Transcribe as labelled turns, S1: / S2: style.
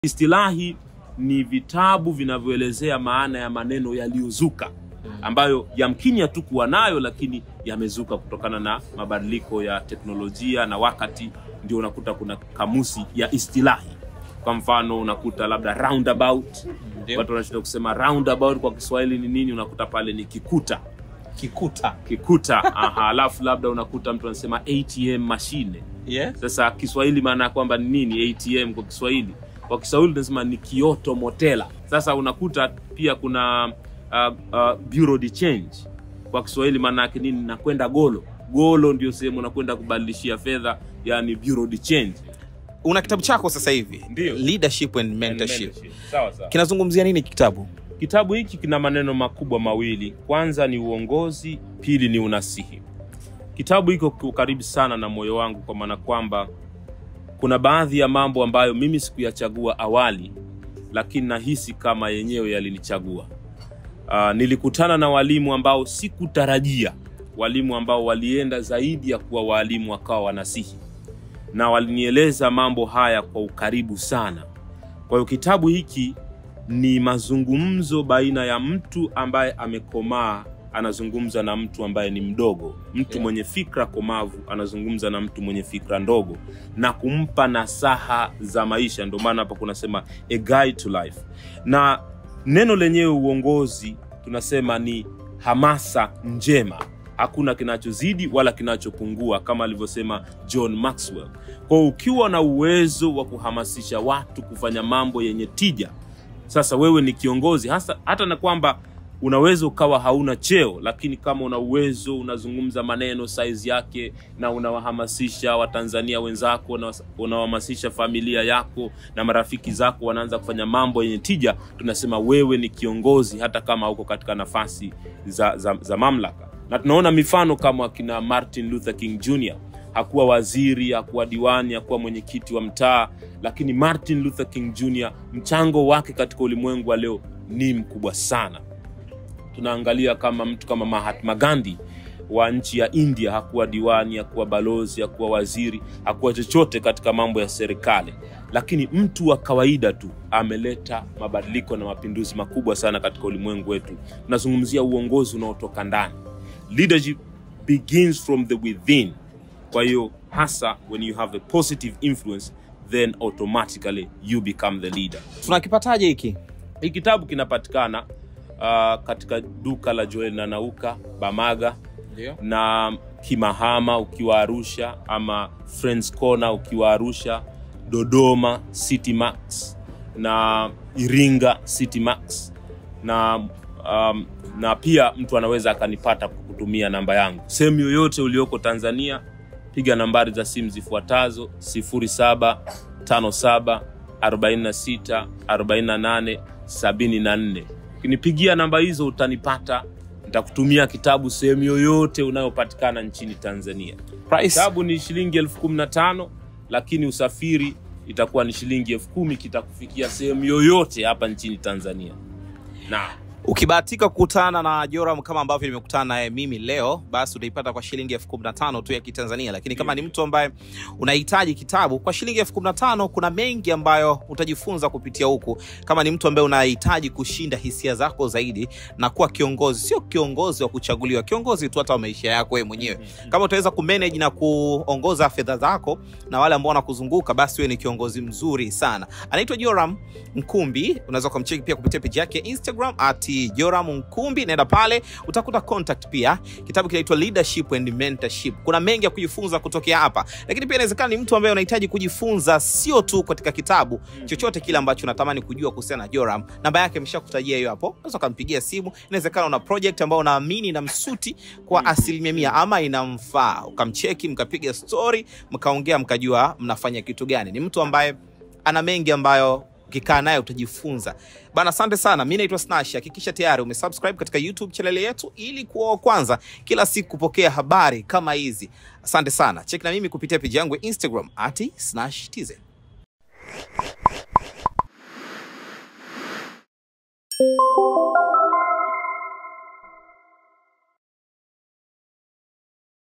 S1: Istilahi ni vitabu vinavyoelezea maana ya maneno yaliyozuka ambayo yamkini hatukuwa nayo, lakini yamezuka kutokana na mabadiliko ya teknolojia na wakati, ndio unakuta kuna kamusi ya istilahi. Kwa mfano unakuta labda roundabout,
S2: Ndio.
S1: watu wanashinda kusema roundabout kwa Kiswahili ni nini, unakuta pale ni kikuta
S2: Kikuta.
S1: kikuta. Aha, alafu labda unakuta mtu anasema ATM mashine
S2: Yes.
S1: sasa Kiswahili maana ya kwamba ni nini ATM kwa Kiswahili? Kwa Kiswahili tunasema ni kioto motela. Sasa unakuta pia kuna uh, uh, bureau de change kwa Kiswahili maana yake nini? Nakwenda golo. Golo ndio sehemu unakwenda kubadilishia fedha, yani bureau de change.
S2: Una kitabu chako sasa hivi.
S1: Ndio.
S2: Leadership and mentorship.
S1: Sawa sawa.
S2: Kinazungumzia nini kitabu?
S1: Kitabu hiki kina maneno makubwa mawili. Kwanza ni uongozi, pili ni unasihi. Kitabu hiko kiko karibu sana na moyo wangu, kwa maana kwamba kuna baadhi ya mambo ambayo mimi sikuyachagua awali, lakini nahisi kama yenyewe yalinichagua. Uh, nilikutana na walimu ambao sikutarajia, walimu ambao walienda zaidi ya kuwa walimu, wakawa wanasihi na walinieleza mambo haya kwa ukaribu sana. Kwa hiyo kitabu hiki ni mazungumzo baina ya mtu ambaye amekomaa anazungumza na mtu ambaye ni mdogo. Mtu
S2: Yeah.
S1: mwenye fikra komavu anazungumza na mtu mwenye fikra ndogo na kumpa nasaha za maisha. Ndio maana hapa kunasema a guide to life, na neno lenyewe uongozi tunasema ni hamasa njema. Hakuna kinachozidi wala kinachopungua, kama alivyosema John Maxwell. Kwa hiyo ukiwa na uwezo wa kuhamasisha watu kufanya mambo yenye tija, sasa wewe ni kiongozi hasa, hata na kwamba unaweza ukawa hauna cheo, lakini kama una uwezo, unazungumza maneno saizi yake na unawahamasisha Watanzania wenzako, na unawahamasisha familia yako na marafiki zako, wanaanza kufanya mambo yenye tija, tunasema wewe ni kiongozi, hata kama uko katika nafasi za, za, za mamlaka. Na tunaona mifano kama akina Martin Luther King Jr hakuwa waziri, hakuwa diwani, hakuwa mwenyekiti wa mtaa, lakini Martin Luther King Jr mchango wake katika ulimwengu wa leo ni mkubwa sana. Tunaangalia kama mtu kama Mahatma Gandhi wa nchi ya India, hakuwa diwani, hakuwa balozi, hakuwa waziri, hakuwa chochote katika mambo ya serikali, lakini mtu wa kawaida tu ameleta mabadiliko na mapinduzi makubwa sana katika ulimwengu wetu. Tunazungumzia uongozi unaotoka ndani. Leadership begins from the within. Kwa hiyo hasa when you have a positive influence then automatically you become the leader.
S2: Tunakipataje hiki?
S1: Hii kitabu kinapatikana uh, katika duka la Joel na Nauka Bamaga
S2: Ndio.
S1: na Kimahama ukiwa Arusha ama Friends Corner ukiwa Arusha, Dodoma City Max na Iringa City Max na um, na pia mtu anaweza akanipata kwa kutumia namba yangu sehemu yoyote ulioko Tanzania. Piga nambari za simu zifuatazo 0757 46 48 74. Ukinipigia namba hizo utanipata, nitakutumia kitabu sehemu yoyote unayopatikana nchini Tanzania.
S2: Price.
S1: Kitabu ni shilingi elfu kumi na tano lakini usafiri itakuwa ni shilingi elfu kumi kitakufikia sehemu yoyote hapa nchini Tanzania. Na
S2: Ukibahatika kukutana na Joram kama ambavyo nimekutana naye mimi leo, basi utaipata kwa shilingi elfu kumi na tano tu ya Kitanzania. Lakini kama ni mtu ambaye unahitaji kitabu kwa shilingi elfu kumi na tano kuna mengi ambayo utajifunza kupitia huku. Kama ni mtu ambaye unahitaji kushinda hisia zako zaidi na kuwa kiongozi, sio kiongozi wa kuchaguliwa, kiongozi tu hata wa maisha yako wewe mwenyewe. Kama utaweza kumanage na kuongoza fedha zako na wale ambao wanakuzunguka, basi wewe ni kiongozi mzuri sana. Anaitwa Joram Nkumbi, unaweza kumcheki pia kupitia page yake ya Instagram at Joram Nkumbi. Naenda pale utakuta contact pia. Kitabu kinaitwa Leadership and Mentorship. Kuna mengi ya kujifunza kutokea hapa, lakini pia inawezekana ni mtu ambaye unahitaji kujifunza sio tu katika kitabu, chochote kile ambacho unatamani kujua kuhusiana na Joram. Namba yake ameshakutajia hiyo hapo, unaweza ukampigia simu. Inawezekana una project ambayo unaamini na msuti kwa asilimia mia ama inamfaa, ukamcheki, mkapiga story, mkaongea, mkajua mnafanya kitu gani. Ni mtu ambaye ana mengi ambayo ukikaa naye utajifunza bana. Asante sana, mi naitwa Snash. Hakikisha tayari umesubscribe katika YouTube channel yetu ili kuwa wa kwanza kila siku kupokea habari kama hizi. Asante sana, cheki na mimi kupitia peji yangu ya Instagram ati Snash TZ.